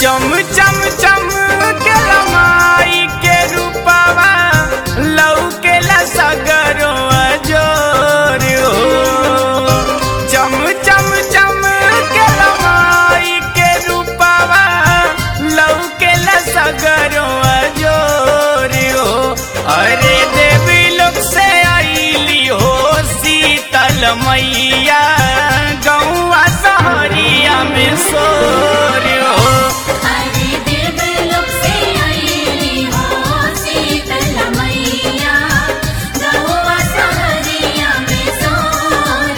चम चम चम के लमाई के रूपवा लौके ला सगरो अजोर हो चम चम चम के लमाई के रूपवा लौके ला सगरो अजोर हो अरे देवी लोग से आईली हो शीतल मैया गौआ सहरिया में सोर हो हरे देवलोक से आईली हो शीतल मैया गहुआ सहरिया में सोर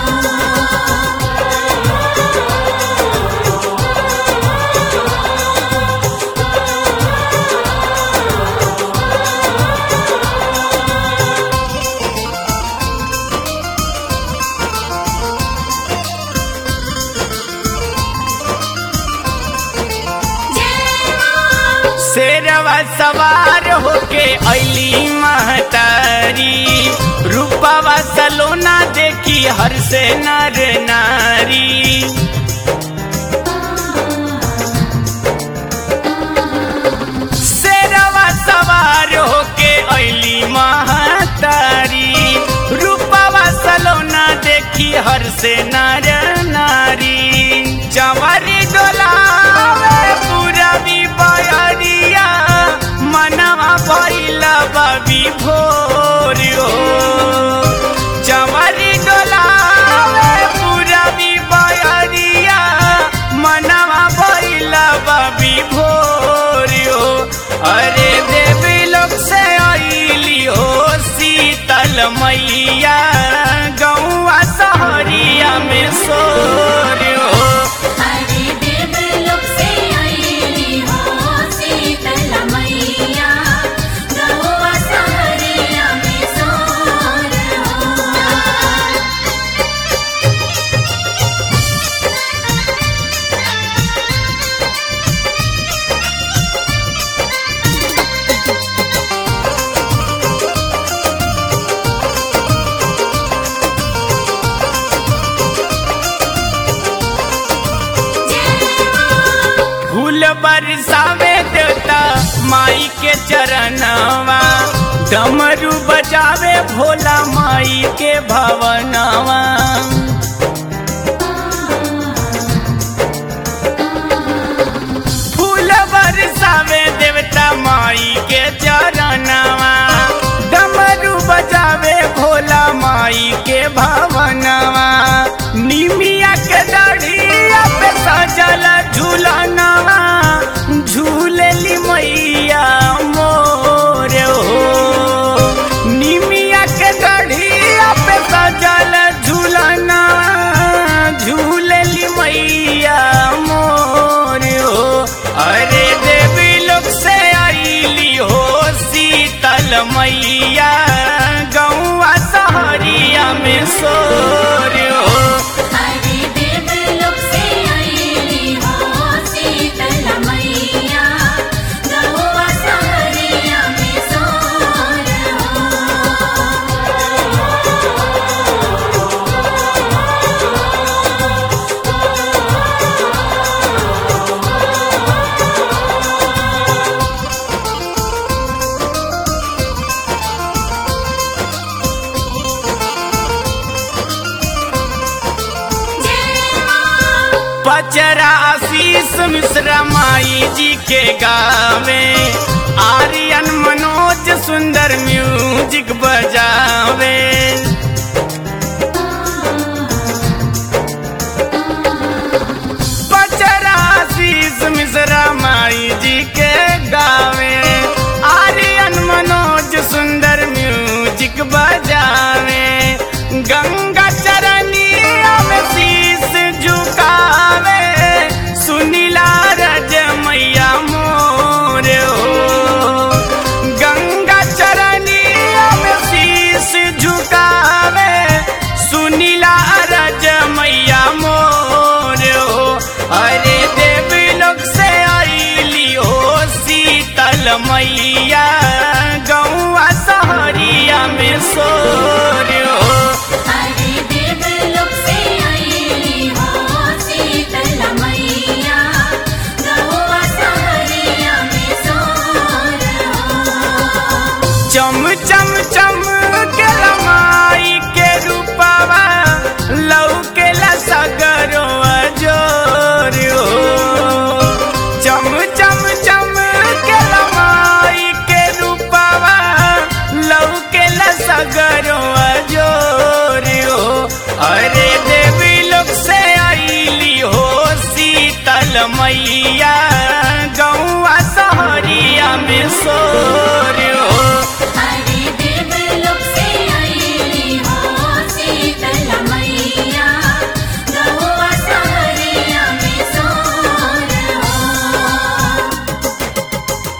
शेरवा सवार होके अली महतारी रूपवा सलोना देखी हर से नर नारी शेरवा सवार होके अली महतारी रूपवा सलोना देखी हर से नर नारी चवरी डोलावे पूरबी बयरिया मनवा भइला बबी भोर हो चवरी डोलावे पूरबी बयरिया मनवा भइला बबी भोर हो अरे देवी लोग से आईली हो शीतल मैया गौआ सहरिया में सोर हो हरे देवलोक से आईली हो शीतल मैया गहुआ सहरिया में सोर फूल बरसावे देवता माई के चरणवा डमरू बजावे भोला माई के भवनवा फूल बरसावे देवता माई के चरणवा डमरू बजावे भोला माई के भवनवा निमिया के दढ़िया पे सजल झूलनवा झूलेली मैया मोर हो निमिया के दढ़िया पे सजल झूलनवा झूलेली मैया मोर हो अरे देवी लोग से आईली हो शीतल मैया गौआ सहरिया में सोर हो हरे देवलोक से आईली हो शीतल मैया गहुआ सहरिया में सोर पचरा आशीष मिश्रा माई जी के गावे आर्यन मनोज सुंदर म्यूजिक बजावे पचरा आशीष मिश्रा माई जी के गावे आर्यन मनोज सुंदर म्यूजिक बजावे गंगा चरनिया में शीश झुकावे सुनीला रज मैया मोर हो गंगा चरनिया में शीश झुकावे सुनीला रज मैया मोर हो अरे देवी लोग से आईली हो शीतल मैया गौआ सहरिया में सो मैया